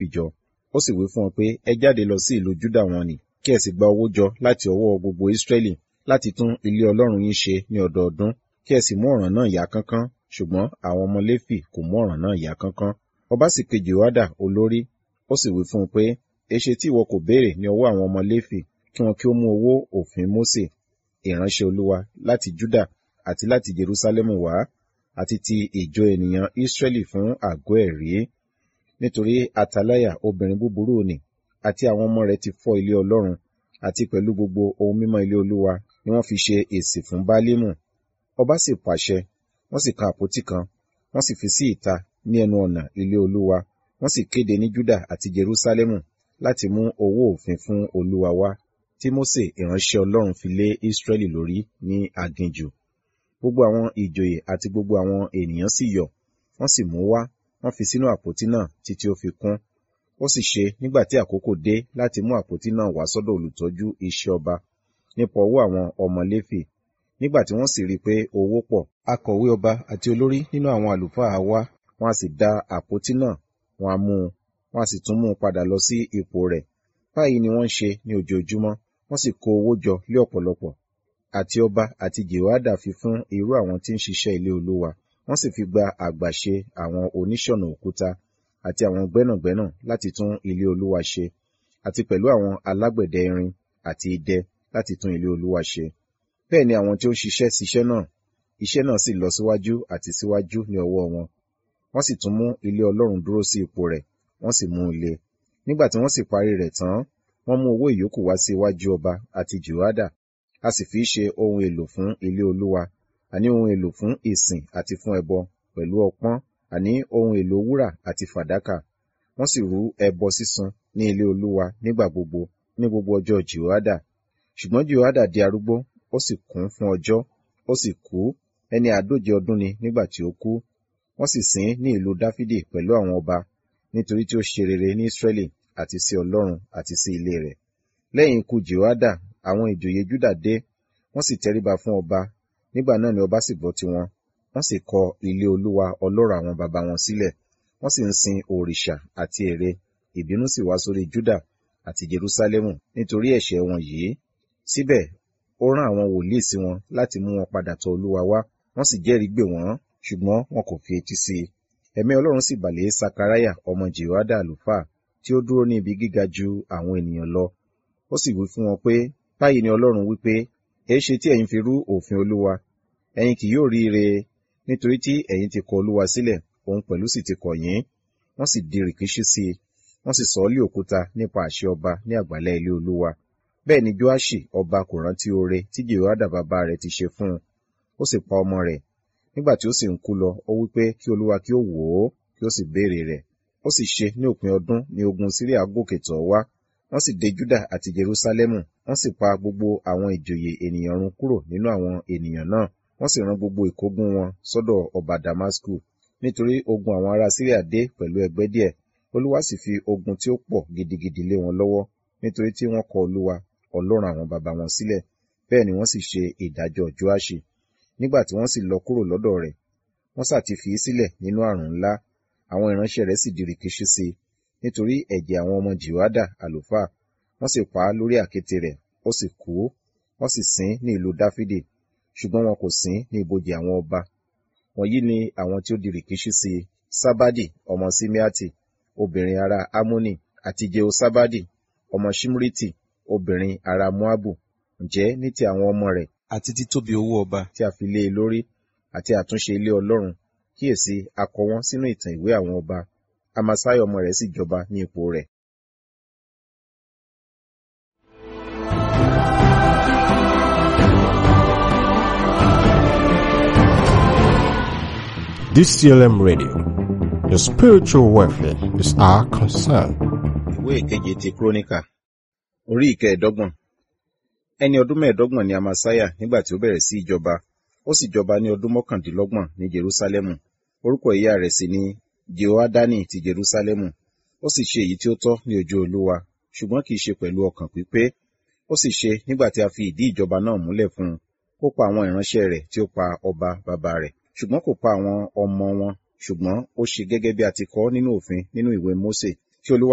jọ ó sì wí fún wọn pé ẹ jáde lọ sí ìlú júdà wọn nì kí ẹ sì gba owó jọ láti ọwọ́ gbogbo ísírẹ́lì láti tún ilé ọlọ́run yín ṣe ní ọdọọdún kí ẹ sì mú ọ̀ràn náà yá kánkán ṣùgbọ́n àwọn ọmọ léfì kò mú ọ̀ràn náà yá kánkán ọba sì pe jèhóádà olórí ó sì wí fún un pé èṣe tí ìwọ kò béèrè ní ọwọ́ àwọn ọmọ léfì kí wọn kí ó mú owó òfin mósè ìránṣẹ́ olúwa láti júdà àti láti jerúsálẹ́mù wá àti ti ìjọ ènìyàn ísírẹ́lì fún àgọ́ ẹ̀rí nítorí ataláyà obìnrin búburú ni àti àwọn ọmọ rẹ̀ ti fọ́ ilé ọlọ́run àti pẹ̀lú gbogbo ohun mímọ́ ilé olúwa ni wọ́n fi ṣe èsì fún bálímù ọba sì pàṣẹ wọ́n sì kan àpótí kan wọ́n sì fi sí ìta ní ẹnu ọ̀nà ilé olúwa wọ́n sì kéde ní júdà àti jerúsálẹ́mù láti mú owó òfin fún olúwa wá tí mósè ìránṣẹ́ ọlọ́run fi lé ísírẹ́lì lórí ní aginjù gbogbo àwọn ìjòyè àti gbogbo àwọn ènìyàn sì yọ̀ wọ́n sì mú wá wọ́n fi sínú àpótí náà títí ó fi kún ó sì ṣe nígbà tí àkókò dé láti mú àpótí náà wá sọ́dọ̀ olùtọ́jú iṣẹ́ ọba nípa ọwọ́ àwọn ọmọ léfì nígbà tí wọ́n sì rí i pé owó pọ̀ akọ̀wé ọba àti olórí nínú àwọn àlùfáà wá wọ́n á sì da àpótí náà wọ́n á mú un wọ́n á sì tún mú un padà lọ sí ipò rẹ̀ báyìí ni wọ́n ń ṣe ní ojoojúmọ́ wọ́n sì kó owó jọ lé ọ̀pọ̀lọpọ̀ àti ọba àti jèhóádà fi fún irú àwọn tí ń ṣiṣẹ́ ilé olúwa wọ́n sì fi gba àgbàṣe àwọn oníṣọ̀nà òkúta àti àwọn gbẹ́nàgbẹ́nà láti tún ilé olúwa ṣe àti pẹ̀lú àwọn alágbẹ̀dẹ irin àti idẹ láti tún ilé olúwa ṣe bẹ́ẹ̀ ni àwọn tí ó ń ṣiṣẹ́ ṣiṣẹ́ náà iṣẹ́ náà sì lọ síwájú àti síwájú ní ọwọ́ wọn wọ́n sì tún mú ilé ọlọ́run dúró sí ipò rẹ̀ wọ́n sì mú un le nígbà tí wọ́n sì parí rẹ̀ tán wọ́n mú owó ìyókù wá sí iwájú ọba àti jùhádà a sì fi ṣe ohun èlò fún ilé olúwa àní ohun èlò fún ìsìn àti fún ẹbọ pẹ̀lú ọpọ́n àní ohun èlò wúrà àti fàdákà wọ́n sì rú ẹbọ sísun ní ilé olúwa nígbà gbogbo ní gbogbo ọjọ́ jùhádà ṣùgbọ́n jùhádà di arúgbó ó sì kún fún ọjọ́ ó sì kú ẹni àádóje ọdún ni nígbà tí ó kú wọ́n sì sìn ní ìlú dáfídì pẹ̀lú àwọn ọba nítorí tí ó ṣe rere ní ísírẹ́lì àti sí ọlọ́run àti sí ilé rẹ̀ lẹ́yìn ikú jèhóádà àwọn ìjòyè júdà dé wọ́n sì tẹríba fún ọba nígbà náà ni ọba sì gbọ́ tiwọn wọ́n sì kọ ilé olúwa ọlọ́rọ̀ àwọn baba wọn sílẹ̀ wọ́n sì ń sin òrìṣà àti ère ìbínú sì wá sórí júdà àti jerúsálẹ́mù nítorí ẹ̀ṣẹ̀ wọn yìí síbẹ̀ ó rán àwọn wòlíì sí wọn láti mú wọn padà tọ̀ olúwa wá wọ́n sì jẹ́rìí gbè wọ́n ṣùgbọ́n wọn kò fi etí sí i ẹ̀mí ọlọ́run sì bà lé sakaraya ọmọ jèhóádà àlùfáà tí ó dúró ní ibi gíga ju àwọn ènìyàn lọ ó sì wí fún wọn pé báyìí ni ọlọ́run wí pé èéṣe tí ẹ̀yin fi rú òfin olúwa ẹ̀yin kì yóò rí ire nítorí tí ẹ̀yin ti kọ olúwa sílẹ̀ òun pẹ̀lú sì ti kọ̀ yín wọ́n sì di rìkíṣí sí i wọ́n sì sọ ọ́ lé òkúta nípa àṣẹ ọba ní àgbàlẹ̀ ilé olúwa bẹ́ẹ̀ ni joashi ọba kò rántí oore tí jehoiada bàbá rẹ̀ ti ṣe fún un ó sì pa ọmọ rẹ̀ nígbà tí ó sì ń kú lọ ó wí pé kí olúwa kí ó wò ó kí ó sì béèrè rẹ̀ ó sì ṣe ní òpin ọdún ní ogun síríà gòkè tọ̀ wá wọ́n sì dé júdà àti jerúsálẹ́mù wọ́n sì pa gbogbo àwọn ìjòyè ènìyàn run kúrò nínú àwọn ènìyàn náà wọ́n sì rán gbogbo ìkógun wọn sọ́dọ̀ ọba damasku nítorí ogun àwọn ará síríà dé pẹ̀lú ẹgbẹ́ díẹ̀ olúwa sì fi ogun tí ó pọ̀ gidigidi lé wọn lọ́wọ́ nítorí tí wọ́n kọ olúwa ọlọ́run àwọn baba wọn sílẹ̀ bẹ́ẹ̀ ni wọ́n sì ṣe ìdájọ́ joashi nígbà tí wọ́n sì lọ kúrò lọ́dọ̀ rẹ̀ wọ́n sà ti fi í sílẹ̀ nínú àrùn ńlá àwọn ìránṣẹ́ rẹ̀ sì di rìkíṣí sí i nítorí ẹ̀jẹ̀ àwọn ọmọ jìwádà àlùfáà wọ́n sì pa á lórí àkéte rẹ̀ ó sì kú wọ́n sì sìn ní ìlú dáfídì ṣùgbọ́n wọn kò sìn ní ibojì àwọn ọba wọ̀nyí ni àwọn tí ó di rìkíṣí sí i sábádì ọmọ símíátì obìnrin ará amónì àti jehosábádì ọmọ ṣimriti obìnrin ará moabu ǹjẹ́ ní ti àwọn ọmọ rẹ̀ àti títóbi owó ọba tí a fi lé e lórí àti àtúnṣe ilé ọlọ́run kíyèsí a kọ wọ́n sínú ìtàn ìwé àwọn ọba amasai ọmọ rẹ̀ sì jọba ní ipò rẹ̀. DCLM Radio. Your spiritual welfare is our concern. ìwé ìkeje ti kúrónìkà orí ìkẹẹ̀dọ́gbọ̀n ẹni ọdún mẹ́ẹ̀ẹ́dọ́gbọ̀n ni amasaya nígbà tí ó bẹ̀rẹ̀ sí ìjọba ó sì jọba ní ọdún mọ́kàndínlọ́gbọ̀n ní jerúsálẹ́mù orúkọ ìyá rẹ̀ sì ni jehoadani ti jerúsálẹ́mù ó sì ṣe èyí tí ó tọ́ ní ojú olúwa ṣùgbọ́n kì í ṣe pẹ̀lú ọkàn pípé ó sì ṣe nígbà tí a fi ìdí ìjọba náà múlẹ̀ fún un ó pa àwọn ìránṣẹ́ rẹ̀ tí ó pa ọba bàbá rẹ̀ ṣùgbọ́n kò pa àwọn ọmọ wọn ṣùgbọ́n ó ṣe gẹ́gẹ́ bí a ti kọ nínú òfin nínú ìwé mósè tí olúwa